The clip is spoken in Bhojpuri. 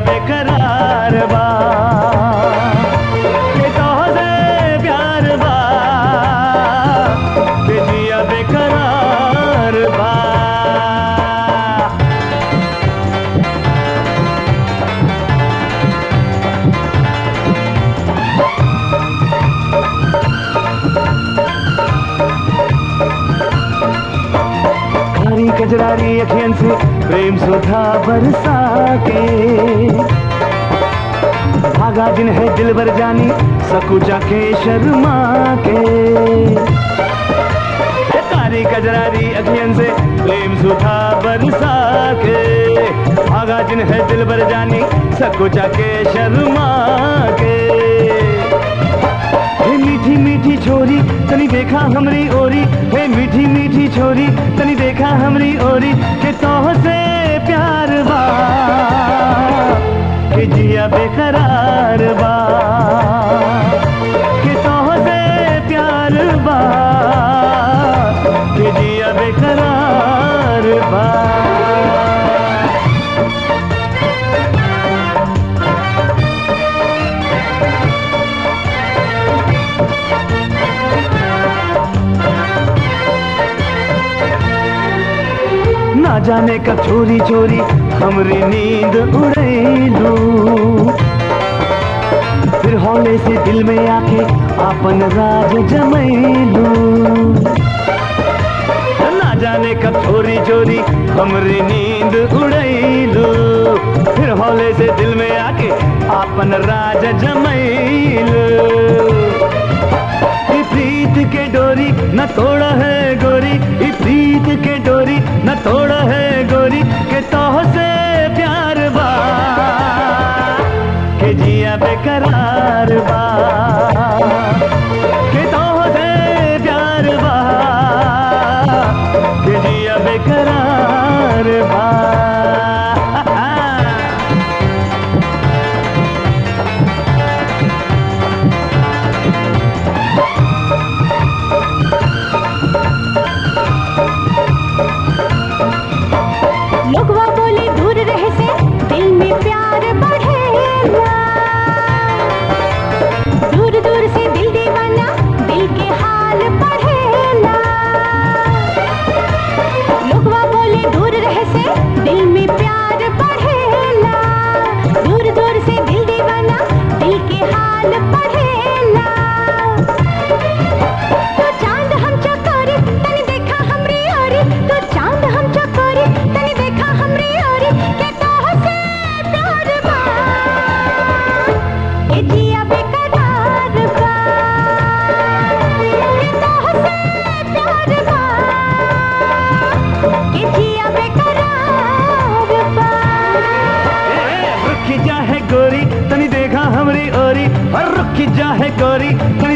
बेकरार बा के तोहसे प्यार बा के जिया बेकरार बा कारी कजरारी अखियन से प्रेम सुधा बरसा के भागा जिन है दिल भर जानी सकुचा के शर्मा के ए कारी कजरारी अखियन से प्रेम सुधा बरसा के भागा जिन है दिल भर जानी सकुचा के शर्मा के हे मीठी मीठी छोरी तनी देखा हमरी ओरी हे मीठी मीठी छोरी तनी देखा हमरी ओरी के तोह से प्यार बा के जिया बेकरार बा के तोह से प्यार बा के जिया बेकरार बा ना जाने कब चोरी चोरी हमरी नींद उड़ैलू फिर हौले से दिल में आके आपन राज जमैलू ना जाने कब चोरी चोरी हमरी नींद उड़ैलू फिर हौले से दिल में आके आपन राज जमैलू ई प्रीत के डोरी न तोड़ा है गोरी ई प्रीत के डोरी न तोड़ा है गोरी के तोह से प्यार बा के जिया बेकरार बा के तोह से प्यार बा के जिया बेकरार बा लोगवा बोले दूर रहे से दिल में प्यार बढ़ेला दूर दूर से दिल दीवाना दिल के हाल पढ़ेला लोगवा बोले दूर रहे से दिल में प्यार बढ़ेला दूर दूर से दिल दीवाना दिल के हाल पढ़ेला तो चांद हम चकोरी तनी देखा हमरी ओरी तो चांद हम चकोरी तनी देखा हमरी ओरी के तोह से प्यार बा के जिया बेकरार बा के तोह से प्यार बा के जिया बेकरार बा रुक जा है गोरी तनी देखा हमरी ओरी और रुक जा है गोरी तनी